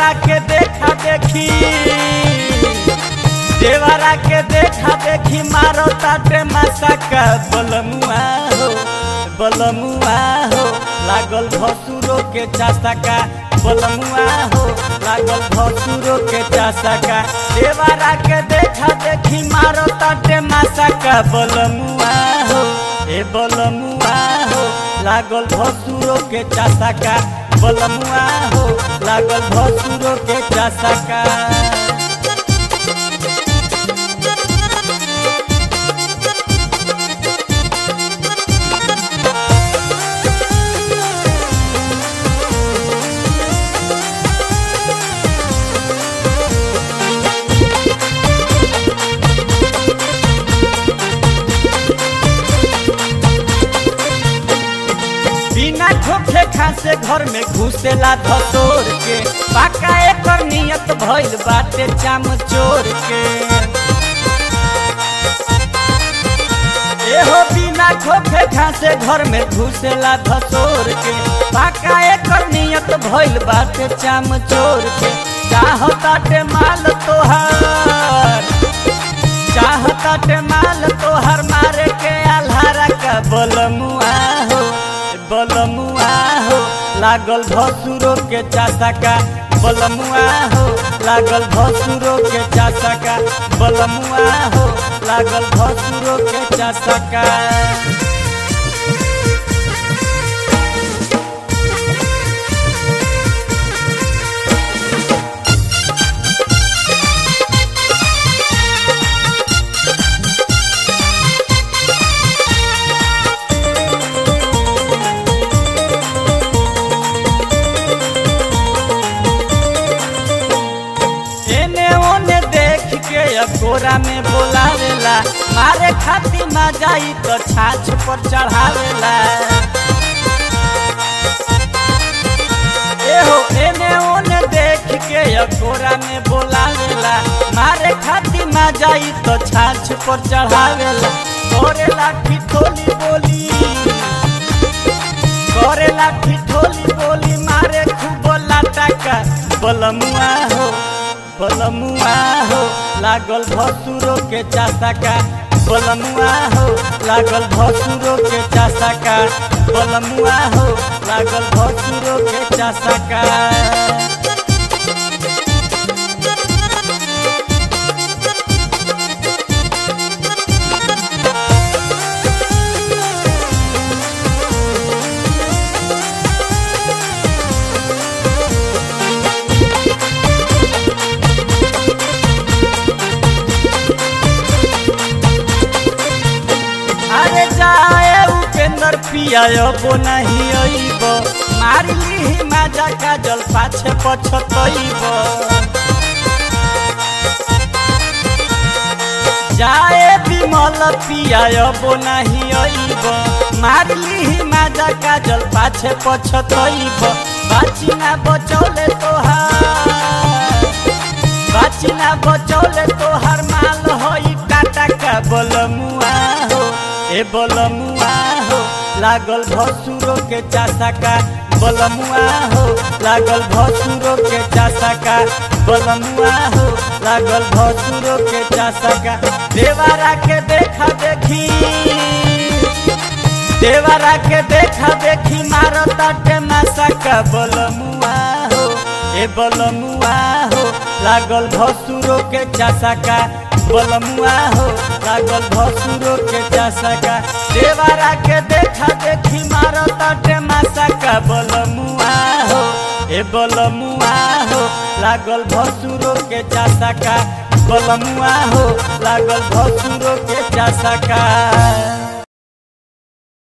देवारा के देखा देखी देवारा के देखा देखी मारो ताटे मासा का बलमुआ हो बलमुआ हो लागल भसुरो के चासा का बलमुआ हो लागल भसुरो के चासा का देवारा के देखा देखी मारो ताटे मासा का बलमुआ हो ए बलमुआ हो लागल भसुरो के चासा का बलमुआ हो लागल भसुरो के चासा का बिना खोखे खासे घर में घुसेला धतोर के पाका एकर नियत भइल बाटे चाम चोर के एहो बिना खोखे खासे घर में घुसेला धतोर के पाका एकर नियत भइल बाटे चाम चोर के चाहताटे माल तोहार चाहताटे माल तोहर मारे के आल्हारा का बलमुआ हो बलमुआ हो लागल भसुरो के चासा का बलमुआ हो लागल भसुरो के चासा का बलमुआ हो लागल भसुरो के चासा का एने ओने देख के अकोरा में बोलावेला मारे खातिर ना जाई तो छाछ पर चढ़ावेला एहो एने ओने देख के अकोरा में बोलावेला मारे खातिर ना जाई तो छाछ पर चढ़ावेला करेला ठिठोली बोली करेला ठिठोली बोली मारे खूब लाटा का बलमुआ हो बलमुआ हो लागल भसुरो के चासा का बलमुआ हो लागल भसुरो के चासा का बलमुआ हो लागल भसुरो के चासा का अरे जाए उपेंद्र पिया बो नहीं अइब मारी ली माजा का जल पाछे पछतइब जाए विमल पिया बो नहीं अइब मारी ली माजा का जल पाछे पछतइब बाची ना बचौले तोहार बाची ना बचौले तोहार माल होई टाटा का बलमुआ हो ए बलमुआ हो लागल भसुरो के चासा का बलमुआ हो लागल भसुरो के चासा का बलमुआ हो लागल भसुरो के चासा का देवारा के देखा देखी देवारा के देखा देखी मारो ताटे मासा का बलमुआ हो ए बलमुआ हो लागल भसुरो के चासा का बलमुआ हो लागल भसुरो के चासा का देवारा के देखा देखी मारो ताटे मासा का बलमुआ हो ए बलमुआ हो लागल भसुरो के चासा का बलमुआ हो लागल भसुरो के चासा का